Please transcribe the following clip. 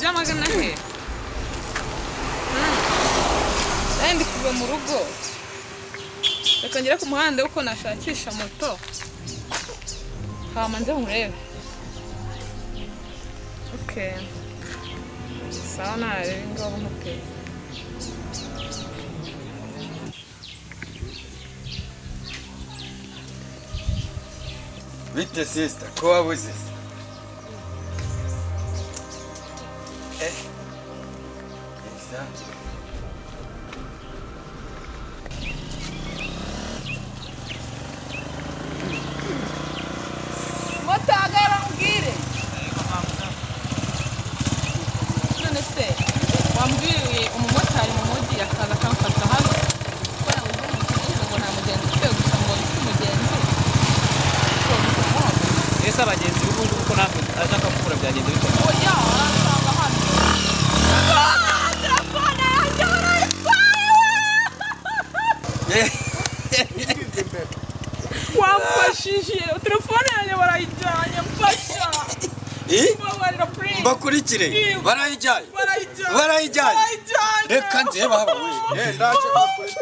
cyangwa se na he ndi kuva mu rugo reka ngere ku muhanda kuko nashakisha moto hama nze nkurebe okay sawa nareba ingabo nkuteye Bite sisita ko wabuze se? Eh? Elisa? moto hagara mbwire none se wambwiriye umumotari mu mujyi akaza akamfata hano ko nabuze umugenzi ngo nta mugenzi ufite gusa ngo mfite umugenzi ubwo bikamuhaga ese abagenzi b'ubu ngubu ko natwe ashaka gukura byagenda bikomeye oya aransanga hano Ah, telefone yanjye barayitwaye Eh, wamfashije telefone yanjye barayijyanye mfasha eh? mbabarira purinzi Mbakurikire barayijyaye. Barayijyanye. Reka nze baba we. Eh, ndaje bakuri.